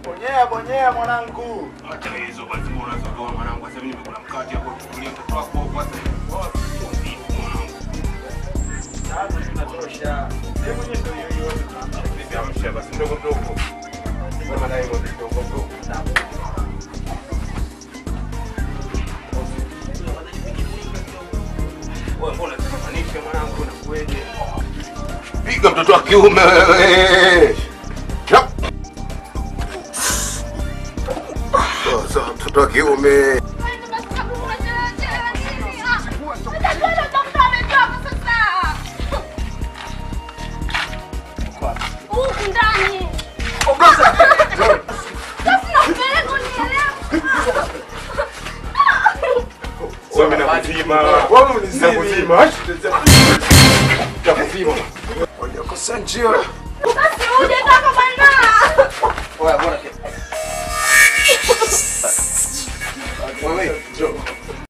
Bonyea bonyea mwanangu. Acha hizo basi mbona unazotoa mwanangu. Sasa mimi nimekula mkate hapo tukulie mtoto wako hapo sasa. Mwanangu. Sasa tunatosha. Hebu nyie ndio hiyo hiyo. Vipi amsha basi mdogo mdogo. Sema dai mdogo mdogo. Wewe mbona unafananisha mwanangu na kueje? Piga mtoto wa kiume wewe. Yap. Sasa mtoto wa kiume. Huku ndani. Sasa nakupeleka unielewe. Wewe mimi nakuzima. Wewe unizima. Nakuzima. Nakuzima. Hujakosa njia. Basi uje kaka bwana. Oya bora. Wewe njoo.